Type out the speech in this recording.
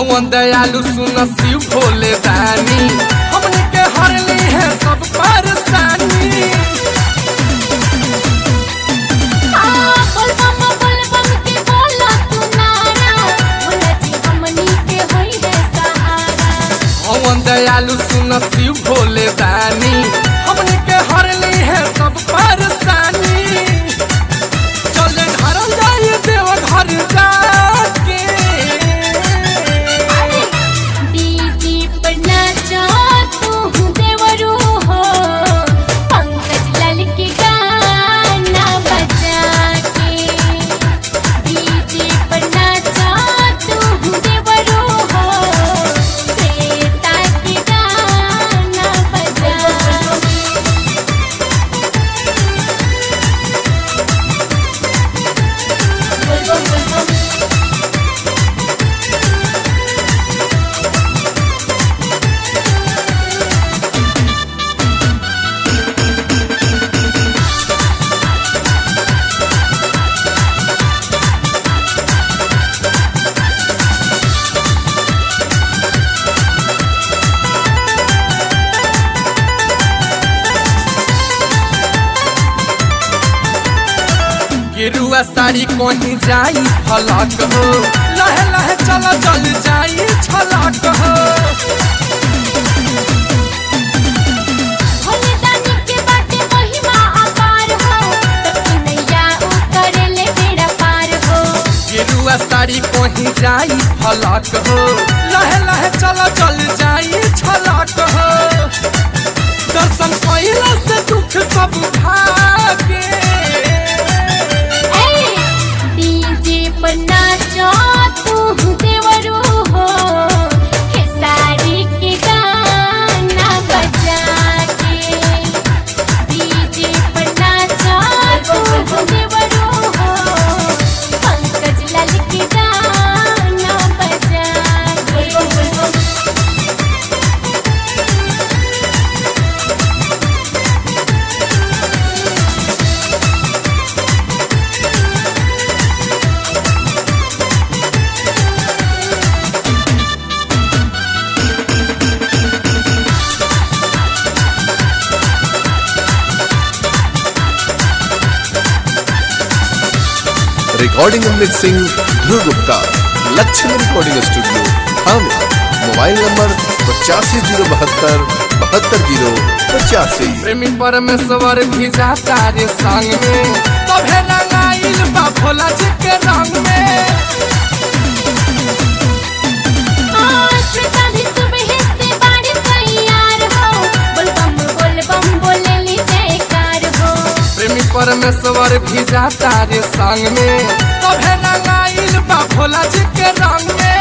हवन दयालु सुन शिव भोले दानी हमने के हरली है सब परेशानी हाँ, बोल बम बोल बम के बोला तू नारा भोला जी हमनी के होई है सहारा हवन दयालु सुन शिव भोले दानी हमने के हरली है सब परेशानी चल ढरल जाई देव घर जाके डीजी पर नाचो तू देवरू हो पंकज लाल के गाना बजा के डीजी पर नाचो तू देवरू हो श्वेता के गाना बजा गेरुआ साड़ी कहीं जाई फलक हो लहे लहे चल चल जाई छलक हो भोले दानी के बाटे महिमा अपार हो सबकी नैया उतर ले बेड़ा पार हो गेरुआ साड़ी कहीं जाई फलक हो लहे लहे चल चल जाई छलक हो दर्शन कैला से दुख सब भागे ए डीजे पर नाचो तू देवरू हो हे साड़ी के गाना बजा के डीजे पर नाचो तू देवरू हो पंकज लाल के गाना बजा के recording and mixing Dhruv Gupta Lakshmi recording studio थाने मोबाइल नंबर पचासी जीरो बहत्तर बहत्तर जीरो पचासी प्रेमी परमेश्वर भी जाता रे संग में तभे रंगाइल बा भोला जी के रंग में आज शादी सुबह से बाड़ी तैयार हो बोल बम बोल बम बोले ली जयकार हो प्रेमी परमेश्वर भी जाता रे संग में तभे रंगाइल बा भोला जी के रंग में